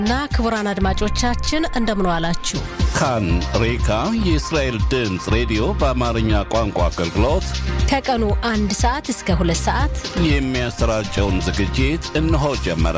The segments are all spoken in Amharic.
እና ክቡራን አድማጮቻችን እንደምን ዋላችሁ። ካን ሬካ የእስራኤል ድምፅ ሬዲዮ በአማርኛ ቋንቋ አገልግሎት ከቀኑ አንድ ሰዓት እስከ ሁለት ሰዓት የሚያሰራጨውን ዝግጅት እነሆ ጀመረ።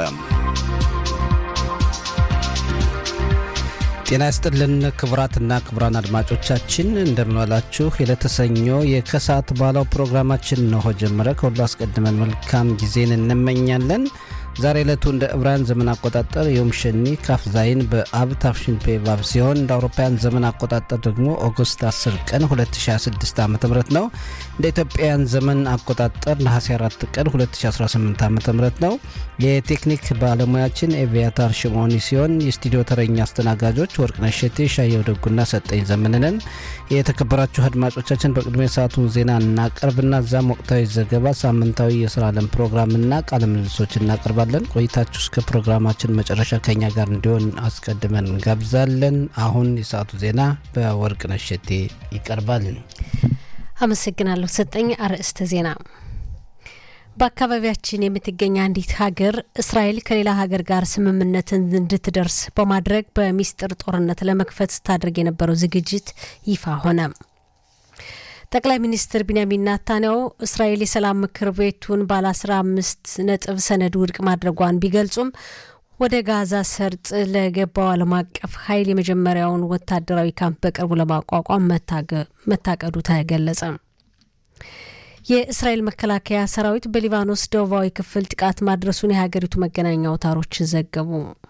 ጤና ይስጥልን ክቡራትና ክቡራን አድማጮቻችን እንደምንዋላችሁ። የለተሰኞ የከሰዓት ባለው ፕሮግራማችን እነሆ ጀመረ። ከሁሉ አስቀድመን መልካም ጊዜን እንመኛለን። ዛሬ ዕለቱ እንደ ዕብራውያን ዘመን አቆጣጠር ዮም ሸኒ ካፍ ዛይን በአብ ታፍሽን ፔቫብ ሲሆን እንደ አውሮፓውያን ዘመን አቆጣጠር ደግሞ ኦገስት 10 ቀን 2026 ዓ ም ነው። እንደ ኢትዮጵያውያን ዘመን አቆጣጠር ነሐሴ 4 ቀን 2018 ዓ ም ነው። የቴክኒክ ባለሙያችን ኤቪያታር ሽሞኒ ሲሆን የስቱዲዮ ተረኛ አስተናጋጆች ወርቅነሽ እሸቴ፣ ሻየው ደጉና ሰጠኝ ዘመንነን። የተከበራችሁ አድማጮቻችን በቅድሚያ ሰዓቱን ዜና እናቀርብና እዛም ወቅታዊ ዘገባ፣ ሳምንታዊ የስራ ዓለም ፕሮግራምና ቃለ ምልልሶች እናቀርባለን። ቆይታችሁ እስከ ፕሮግራማችን መጨረሻ ከኛ ጋር እንዲሆን አስቀድመን እንጋብዛለን። አሁን የሰዓቱ ዜና በወርቅነሽ እሸቴ ይቀርባል። አመሰግናለሁ ሰጠኝ። አርዕስተ ዜና በአካባቢያችን የምትገኝ አንዲት ሀገር እስራኤል ከሌላ ሀገር ጋር ስምምነትን እንድትደርስ በማድረግ በሚስጥር ጦርነት ለመክፈት ስታደርግ የነበረው ዝግጅት ይፋ ሆነ። ጠቅላይ ሚኒስትር ቢንያሚን ናታንያሁ እስራኤል የሰላም ምክር ቤቱን ባለ አስራ አምስት ነጥብ ሰነድ ውድቅ ማድረጓን ቢገልጹም ወደ ጋዛ ሰርጥ ለገባው ዓለም አቀፍ ኃይል የመጀመሪያውን ወታደራዊ ካምፕ በቅርቡ ለማቋቋም መታቀዱ ተገለጸ። የእስራኤል መከላከያ ሰራዊት በሊባኖስ ደቡባዊ ክፍል ጥቃት ማድረሱን የሀገሪቱ መገናኛ አውታሮች ዘገቡ።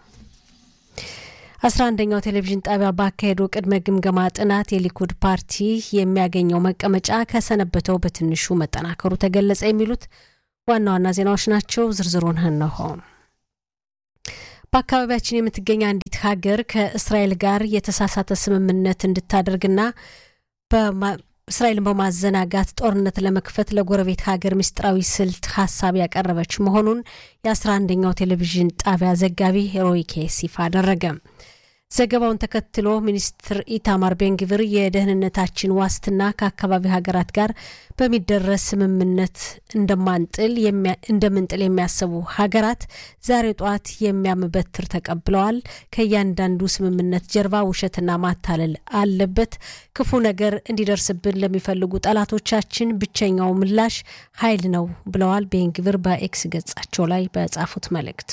አስራ አንደኛው ቴሌቪዥን ጣቢያ ባካሄደው ቅድመ ግምገማ ጥናት የሊኩድ ፓርቲ የሚያገኘው መቀመጫ ከሰነበተው በትንሹ መጠናከሩ ተገለጸ። የሚሉት ዋና ዋና ዜናዎች ናቸው። ዝርዝሩን እነሆ። በአካባቢያችን የምትገኝ አንዲት ሀገር ከእስራኤል ጋር የተሳሳተ ስምምነት እንድታደርግና እስራኤልን በማዘናጋት ጦርነት ለመክፈት ለጎረቤት ሀገር ምስጢራዊ ስልት ሀሳብ ያቀረበች መሆኑን የአስራ አንደኛው ቴሌቪዥን ጣቢያ ዘጋቢ ሮይ ኬስ ይፋ አደረገ። ዘገባውን ተከትሎ ሚኒስትር ኢታማር ቤንግቪር የደህንነታችን ዋስትና ከአካባቢ ሀገራት ጋር በሚደረስ ስምምነት እንደምንጥል የሚያስቡ ሀገራት ዛሬ ጠዋት የሚያም በትር ተቀብለዋል። ከእያንዳንዱ ስምምነት ጀርባ ውሸትና ማታለል አለበት። ክፉ ነገር እንዲደርስብን ለሚፈልጉ ጠላቶቻችን ብቸኛው ምላሽ ኃይል ነው ብለዋል ቤንግቪር በኤክስ ገጻቸው ላይ በጻፉት መልእክት።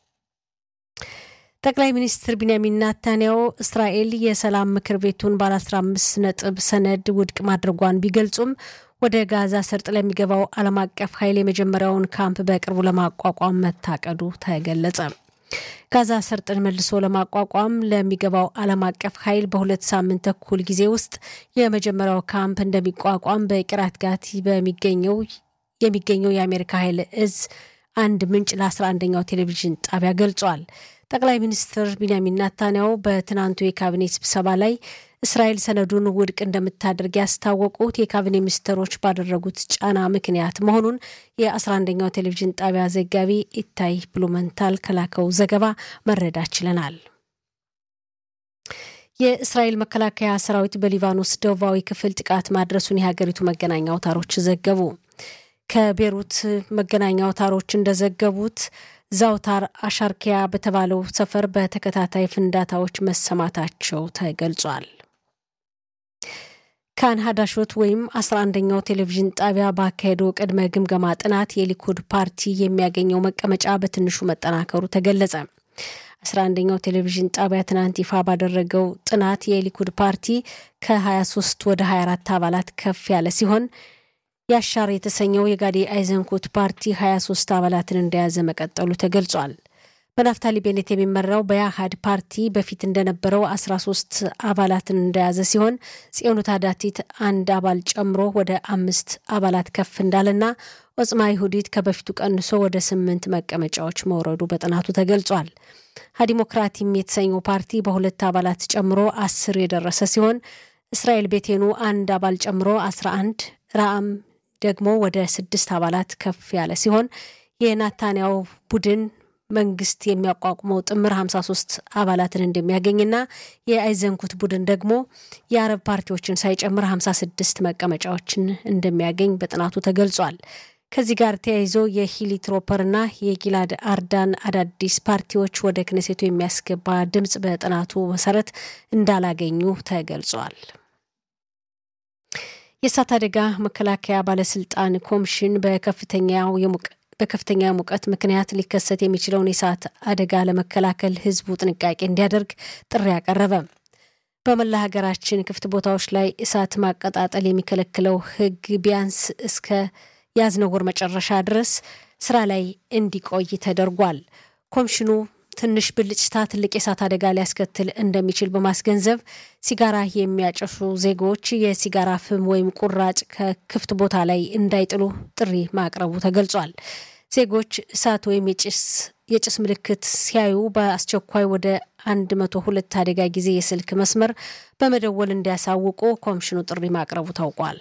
ጠቅላይ ሚኒስትር ቢንያሚን ናታንያሁ እስራኤል የሰላም ምክር ቤቱን ባለ 15 ነጥብ ሰነድ ውድቅ ማድረጓን ቢገልጹም ወደ ጋዛ ሰርጥ ለሚገባው ዓለም አቀፍ ኃይል የመጀመሪያውን ካምፕ በቅርቡ ለማቋቋም መታቀዱ ተገለጸ። ጋዛ ሰርጥን መልሶ ለማቋቋም ለሚገባው ዓለም አቀፍ ኃይል በሁለት ሳምንት ተኩል ጊዜ ውስጥ የመጀመሪያው ካምፕ እንደሚቋቋም በቂራት ጋቲ በሚገኘው የሚገኘው የአሜሪካ ኃይል እዝ አንድ ምንጭ ለ11ኛው ቴሌቪዥን ጣቢያ ገልጿል። ጠቅላይ ሚኒስትር ቢንያሚን ናታንያሁ በትናንቱ የካቢኔ ስብሰባ ላይ እስራኤል ሰነዱን ውድቅ እንደምታደርግ ያስታወቁት የካቢኔ ሚኒስትሮች ባደረጉት ጫና ምክንያት መሆኑን የ11ኛው ቴሌቪዥን ጣቢያ ዘጋቢ ኢታይ ብሉመንታል ከላከው ዘገባ መረዳት ችለናል። የእስራኤል መከላከያ ሰራዊት በሊባኖስ ደቡባዊ ክፍል ጥቃት ማድረሱን የሀገሪቱ መገናኛ አውታሮች ዘገቡ። ከቤሩት መገናኛ አውታሮች እንደዘገቡት ዛውታር አሻርኪያ በተባለው ሰፈር በተከታታይ ፍንዳታዎች መሰማታቸው ተገልጿል። ካን ሀዳሾት ወይም 11ኛው ቴሌቪዥን ጣቢያ ባካሄደው ቅድመ ግምገማ ጥናት የሊኩድ ፓርቲ የሚያገኘው መቀመጫ በትንሹ መጠናከሩ ተገለጸ። 11ኛው ቴሌቪዥን ጣቢያ ትናንት ይፋ ባደረገው ጥናት የሊኩድ ፓርቲ ከ23 ወደ 24 አባላት ከፍ ያለ ሲሆን ያሻር የተሰኘው የጋዲ አይዘንኩት ፓርቲ 23 አባላትን እንደያዘ መቀጠሉ ተገልጿል። በናፍታሊ ቤኔት የሚመራው በያሃድ ፓርቲ በፊት እንደነበረው 13 አባላትን እንደያዘ ሲሆን ጽዮኑት አዳቲት አንድ አባል ጨምሮ ወደ አምስት አባላት ከፍ እንዳለና ኦጽማ ይሁዲት ከበፊቱ ቀንሶ ወደ ስምንት መቀመጫዎች መውረዱ በጥናቱ ተገልጿል። ሀዲሞክራቲም የተሰኘው ፓርቲ በሁለት አባላት ጨምሮ አስር የደረሰ ሲሆን እስራኤል ቤቴኑ አንድ አባል ጨምሮ 11 ራአም ደግሞ ወደ ስድስት አባላት ከፍ ያለ ሲሆን የናታንያው ቡድን መንግስት የሚያቋቁመው ጥምር 53 አባላትን እንደሚያገኝና የአይዘንኩት ቡድን ደግሞ የአረብ ፓርቲዎችን ሳይጨምር 56 መቀመጫዎችን እንደሚያገኝ በጥናቱ ተገልጿል። ከዚህ ጋር ተያይዞ የሂሊ ትሮፐርና የጊላድ አርዳን አዳዲስ ፓርቲዎች ወደ ክነሴቱ የሚያስገባ ድምፅ በጥናቱ መሰረት እንዳላገኙ ተገልጿል። የእሳት አደጋ መከላከያ ባለስልጣን ኮሚሽን በከፍተኛው በከፍተኛ ሙቀት ምክንያት ሊከሰት የሚችለውን የእሳት አደጋ ለመከላከል ሕዝቡ ጥንቃቄ እንዲያደርግ ጥሪ አቀረበ። በመላ ሀገራችን ክፍት ቦታዎች ላይ እሳት ማቀጣጠል የሚከለክለው ሕግ ቢያንስ እስከ ያዝነው ወር መጨረሻ ድረስ ስራ ላይ እንዲቆይ ተደርጓል። ኮሚሽኑ ትንሽ ብልጭታ ትልቅ የእሳት አደጋ ሊያስከትል እንደሚችል በማስገንዘብ ሲጋራ የሚያጨሱ ዜጎች የሲጋራ ፍም ወይም ቁራጭ ከክፍት ቦታ ላይ እንዳይጥሉ ጥሪ ማቅረቡ ተገልጿል። ዜጎች እሳት ወይም የጭስ ምልክት ሲያዩ በአስቸኳይ ወደ 102 አደጋ ጊዜ የስልክ መስመር በመደወል እንዲያሳውቁ ኮሚሽኑ ጥሪ ማቅረቡ ታውቋል።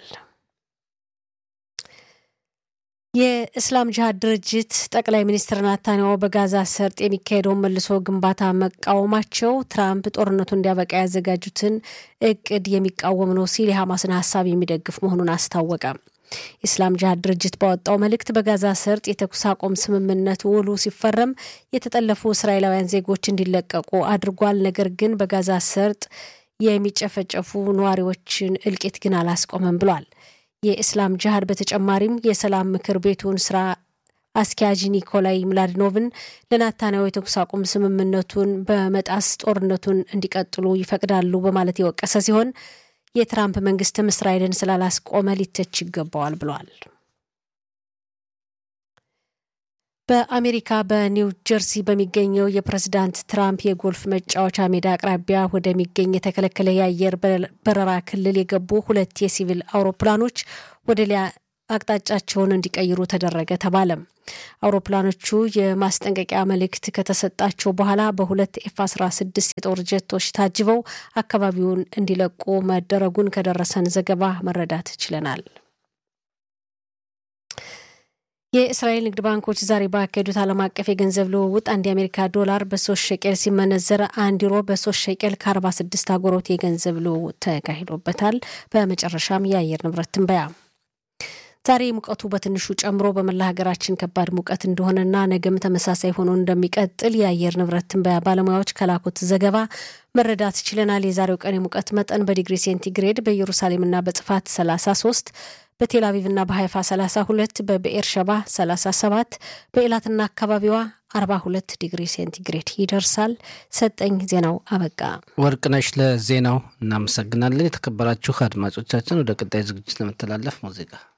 የእስላም ጅሃድ ድርጅት ጠቅላይ ሚኒስትር ናታንያሁ በጋዛ ሰርጥ የሚካሄደውን መልሶ ግንባታ መቃወማቸው ትራምፕ ጦርነቱ እንዲያበቃ ያዘጋጁትን እቅድ የሚቃወም ነው ሲል የሐማስን ሀሳብ የሚደግፍ መሆኑን አስታወቀ። የእስላም ጅሃድ ድርጅት ባወጣው መልእክት በጋዛ ሰርጥ የተኩስ አቁም ስምምነት ውሉ ሲፈረም የተጠለፉ እስራኤላውያን ዜጎች እንዲለቀቁ አድርጓል። ነገር ግን በጋዛ ሰርጥ የሚጨፈጨፉ ነዋሪዎችን እልቂት ግን አላስቆመም ብሏል። የእስላም ጅሃድ በተጨማሪም የሰላም ምክር ቤቱን ስራ አስኪያጅ ኒኮላይ ምላድኖቭን ለናታንያሁ የተኩስ አቁም ስምምነቱን በመጣስ ጦርነቱን እንዲቀጥሉ ይፈቅዳሉ በማለት የወቀሰ ሲሆን የትራምፕ መንግስትም እስራኤልን ስላላስቆመ ሊተች ይገባዋል ብሏል። በአሜሪካ በኒው ጀርሲ በሚገኘው የፕሬዝዳንት ትራምፕ የጎልፍ መጫወቻ ሜዳ አቅራቢያ ወደሚገኝ የተከለከለ የአየር በረራ ክልል የገቡ ሁለት የሲቪል አውሮፕላኖች ወደ ሊያ አቅጣጫቸውን እንዲቀይሩ ተደረገ ተባለም። አውሮፕላኖቹ የማስጠንቀቂያ መልእክት ከተሰጣቸው በኋላ በሁለት ኤፍ 16 የጦር ጀቶች ታጅበው አካባቢውን እንዲለቁ መደረጉን ከደረሰን ዘገባ መረዳት ችለናል። የእስራኤል ንግድ ባንኮች ዛሬ ባካሄዱት ዓለም አቀፍ የገንዘብ ልውውጥ አንድ የአሜሪካ ዶላር በሶስት ሸቄል ሲመነዘር አንድ ዩሮ በሶስት ሸቄል ከአርባ ስድስት አጎሮት የገንዘብ ልውውጥ ተካሂዶበታል። በመጨረሻም የአየር ንብረት ትንበያ ዛሬ ሙቀቱ በትንሹ ጨምሮ በመላ ሀገራችን ከባድ ሙቀት እንደሆነና ነገም ተመሳሳይ ሆኖ እንደሚቀጥል የአየር ንብረት ትንበያ ባለሙያዎች ከላኩት ዘገባ መረዳት ችለናል። የዛሬው ቀን የሙቀት መጠን በዲግሪ ሴንቲግሬድ በኢየሩሳሌምና በጽፋት 33 በቴል አቪቭና በሀይፋ 32 በብኤር ሸባ 37 በኤላትና አካባቢዋ 42 ዲግሪ ሴንቲግሬድ ይደርሳል። ሰጠኝ ዜናው አበቃ። ወርቅነሽ ለዜናው እናመሰግናለን። የተከበራችሁ አድማጮቻችን ወደ ቀጣይ ዝግጅት ለመተላለፍ ሙዚቃ